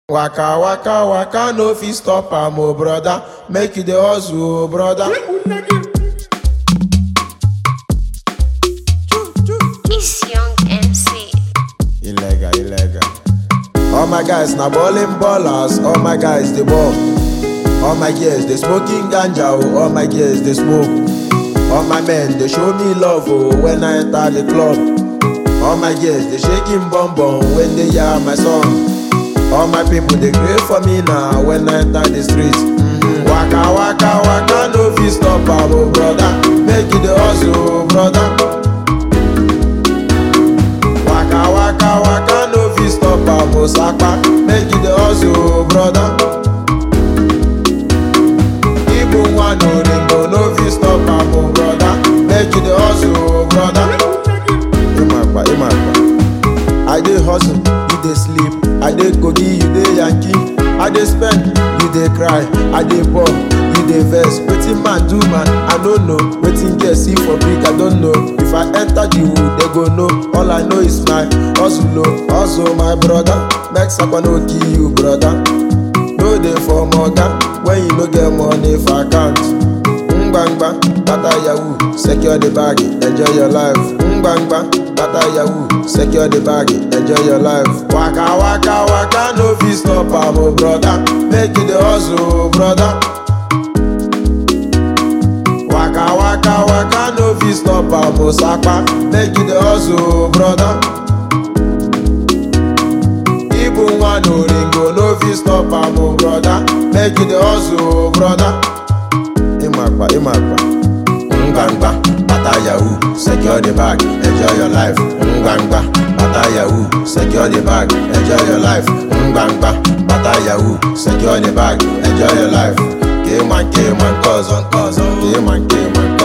Waka waka waka no fit stop am o brother, make you dey hustle o brother. It's Young MC. Illegal, illegal. All my guys na ballin' ballers, all my guys dey ball. All my girls dey smoking ganja o, all my girls dey smoke. All my men dey show me love o when I enter the club. All my girls dey shaking bum bum when they hear my song. All my people dey gree for me now when I enter the street. Mhm. Waka waka waka no fit stop am o brother, make you dey hustle o brother. Waka waka waka no fit stop am o sapa, make you dey hustle o brother. Even one oringo no fit stop am o brother, make you dey hustle o brother. Imakpa imakpa. I dey hustle, you dey sleep. I dey kogi, you dey yankee. I dey spend, you dey cry. I dey poor, you dey vex. Wetin man do man, I no know. Wetin girl see for big, I don't know. If I enter the wood, they go know. All I know is my hustle, oh, hustle, my brother. Make sapa no kill you, brother. No dey for moga when you no get money for account. Ngbangba, bata yahoo, secure the bag, enjoy your life. Ngbangba, bata yahoo, secure the bag, enjoy your life. Waka waka waka no fit stop am o brother, make you dey hustle o brother. Waka waka waka no fit stop am o sapa, make you dey hustle o brother. Even one oringo no fit stop am o brother, make you dey hustle o brother. Imakpa, Imakpa. Ngbangba, bata yahoo, secure the bag, enjoy your life. Ngbangba, bata yahoo, secure the bag, enjoy your life. Ngbangba, bata yahoo, secure the bag, enjoy your life. K-man, K-man, cousin, cousin. K-man, K-man,